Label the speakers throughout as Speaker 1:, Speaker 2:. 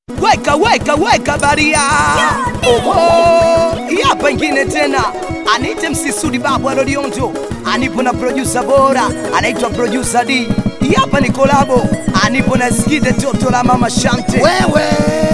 Speaker 1: weka weka weka baria oho hii hapa ingine tena anite msisudi babu alolionjo anipo na producer bora anaitwa producer d hii hapa ni kolabo anipo na skide toto la mama shante
Speaker 2: wewe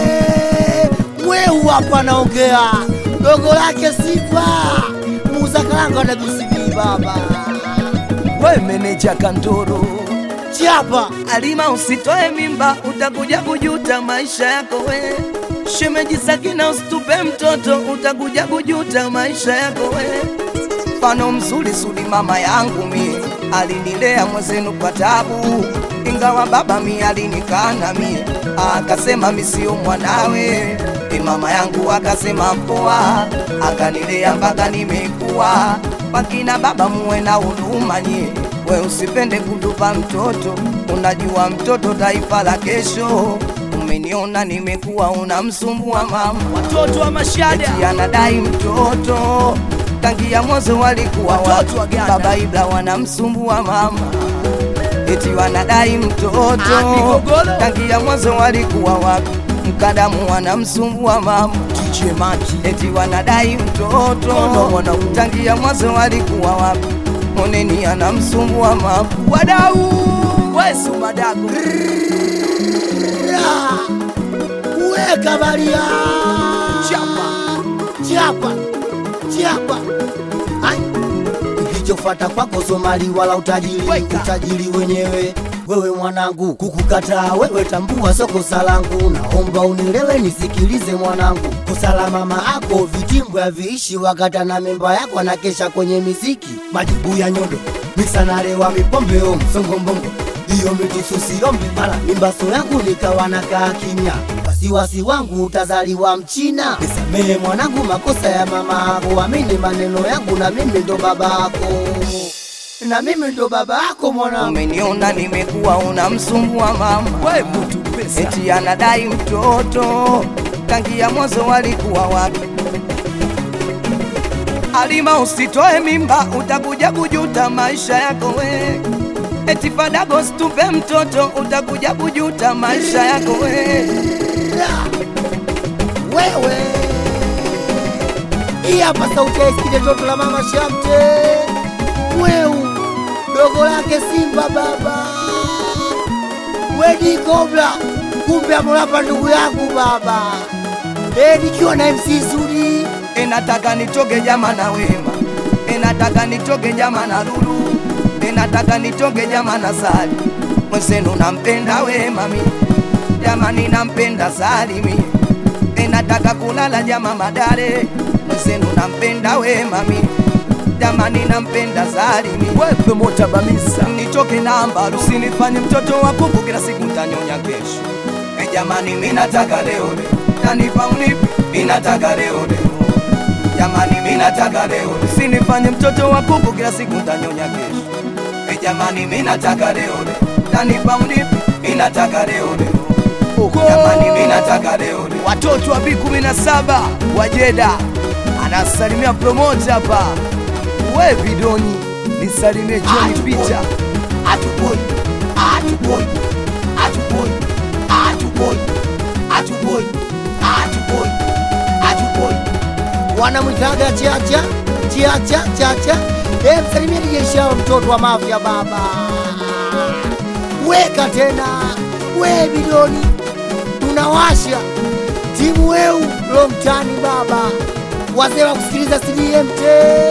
Speaker 2: mweu hapa naongea dogo lake sipa muuza karanga na BCB baba
Speaker 1: we meneja kandoro
Speaker 2: chapa
Speaker 1: alima usitoe mimba utakuja kujuta maisha yako we shemeji sakina usitupe mtoto utakuja kujuta maisha yako we mfano mzuri sudi mama yangu mi alinilea mwezenu kwa tabu ingawa baba mi alinikana mi akasema mi sio mwanawe e mama yangu akasema mpoa akanilea mpaka nimekuwa wakina baba muwe na huruma nyie we usipende kutupa mtoto unajua mtoto taifa la kesho umeniona nimekuwa unamsumbua mama
Speaker 3: watoto wa mashada
Speaker 1: eti anadai mtoto tangia mwanzo walikuwa
Speaker 3: Watoto wa
Speaker 1: wapi?
Speaker 3: Ghana.
Speaker 1: baba ibla wanamsumbua mama eti wanadai mtoto
Speaker 3: Ah, migogoro.
Speaker 1: tangia mwanzo walikuwa wapi mkadamu wanamsumbua mama
Speaker 3: DJ Maki
Speaker 1: eti wanadai mtoto
Speaker 3: Kono wanaume.
Speaker 1: tangia mwanzo walikuwa wapi moneni anamsumbua mama
Speaker 3: wadau wesu madago
Speaker 2: Ra. weka baria
Speaker 3: Chapa.
Speaker 2: chapa chapa Ai. kilichofata kwako somali wala utajiri
Speaker 3: Weka.
Speaker 2: utajiri wenyewe wewe mwanangu kukukataa wewe tambua soko langu naomba unielewe nisikilize mwanangu kosa la mama ako vitimbwa haviishi wakata na memba yako anakesha kwenye miziki majibu ya nyodo misanalewa mipombeo msongombongo hiyo mitususiombe mara mimbaso yangu nikawa nakaa kimya wasiwasi wangu utazaliwa mchina nisamehe mwanangu makosa ya mama ako amini maneno yangu na mimi ndo baba ako na mimi ndo baba ako mwanangu
Speaker 1: umeniona nimekuwa unamsumbua mama
Speaker 3: we mutu pesa
Speaker 1: eti anadai mtoto tangia mwanzo walikuwa wapi alima usitoe mimba utakuja kujuta maisha yako we eti fadago situpe mtoto utakuja kujuta maisha yako we
Speaker 2: wewe hii hapa sauti ya iskide toto la mama shamte mweu dogo lake simba baba wedi kobla kumbe amolapa ndugu yangu baba e nikiwa na mc zuri
Speaker 1: enataka nitoke jama na wema enataka nitoke jama na lulu enataka nitoke jama na sali mwenzenu nampenda wema mi jamani nampenda salimi enataka kulala jama madare mwenzenu nampenda wema mi jamani nampenda salimi
Speaker 3: wepe mota bamisa
Speaker 1: nitoke namba usinifanye mtoto wa kuku kila siku ntanyonya kesho e jamani minataka leo leo tanipa unipi minataka leo leo jamani minataka leo usinifanye mtoto wa kuku kila siku ntanyonya kesho e jamani minataka leo leo tanipa unipi minataka leo leo jamani minataka leo leo
Speaker 3: watoto wa B17 wajeda anasalimia promota hapa we vidoni nisalimie John Peter
Speaker 2: atuboi atuboi atuboi atuboi atuboi atuboi atuboi wanamwitaga chacha chacha chacha e msalimie dijeshawa mtoto wa mafya baba weka tena we bidoni tunawasha timu weu lomtani baba wazee wa kusikiliza cdmt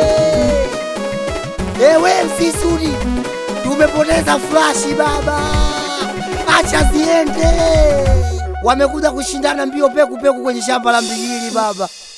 Speaker 2: ewe msisuri tumepoteza flashi baba acha ziende wamekuja kushindana mbio peku peku kwenye shamba la mbigili baba